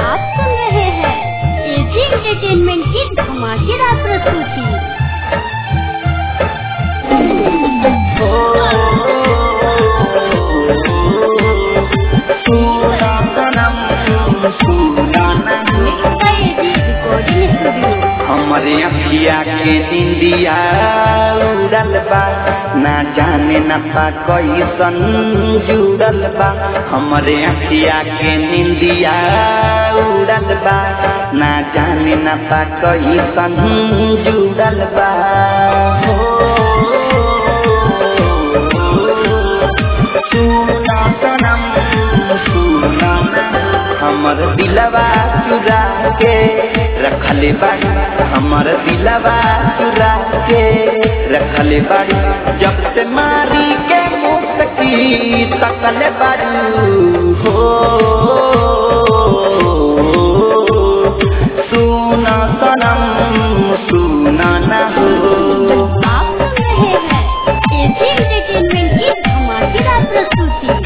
आप सुन रहे हैं एजी एंटरटेनमेंट की धमाकेदार प्रस्तुति सुना सनम सुना नहीं mix by AG recording studio हमरे अखिया के निंदिया उड़ल बा ना जाने न पा कैसन जुड़ल बा हमरे अखिया के निंदिया उड़ल बा ना जाने न पा कैसन जुड़ल बा सुना सनम सुना हमर दिलवा चुरा के रखले बाड़ी हमर दिलवा चुरा के रखले बाड़ी जब से मारी के मुस्की तकले बाड़ी हो सुना सनम सुना ना हो आप सुन रहे हैं एजी एंटरटेनमेंट की धमाकेदार प्रस्तुति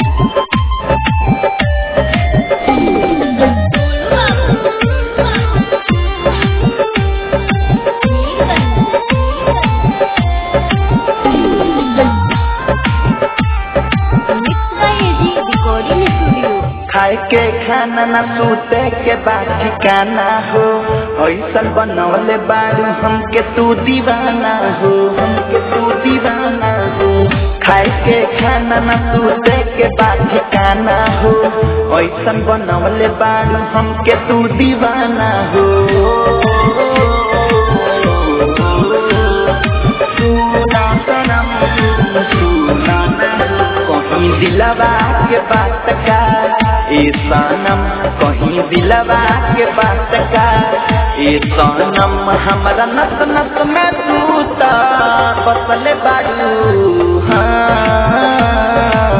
mix by AG recording studio खाए के खाना न सूते के बाद ठिकाना हो ऐसन बनवले बारू हमके तू दीवाना हो हमके तू दीवाना हो खाए के खाना न सूते के बाद ठिकाना हो ऐसन बनवले बारू हमके तू दीवाना हो सुना सनम सुना ना कहीं दिलवा के बात का ए सनम कहीं दिलवा के बात का ए सनम हमरा नस नस में तू ता बसल बाड़ू हाँ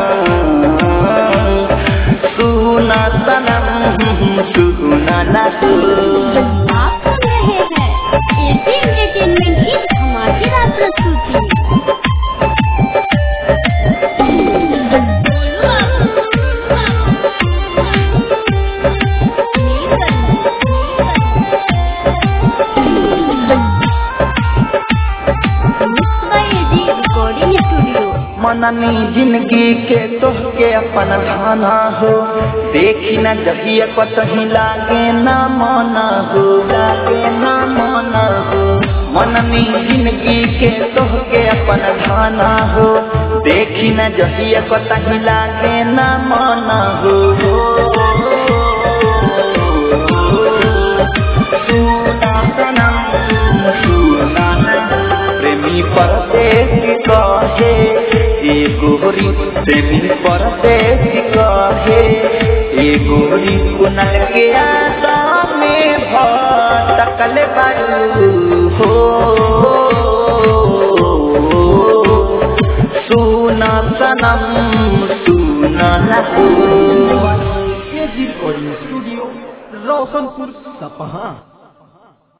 सुना सनम सुना ना तू आप सुन रहे हैं एजी एंटरटेनमेंट की धमाकेदार प्रस्तुति mix by AG recording studio मननी जिंदगी के तोहके अपन धाना हो देखी न जहिया कतही लागे न मना हो लागे न मना हो मननी जिंदगी के तोहके अपन धाना हो देखी न जहिया कतही लागे न मना हो सुना सनम सुना प्रेमी परदेश कहे ए गोरी प्रेमी परदेश कहे ए गोरी कुनल के आशा में भटकल बारू हो सुना सनम सुना ना हो एजी रिकॉर्डिंग स्टूडियो रोशनपुर सपहा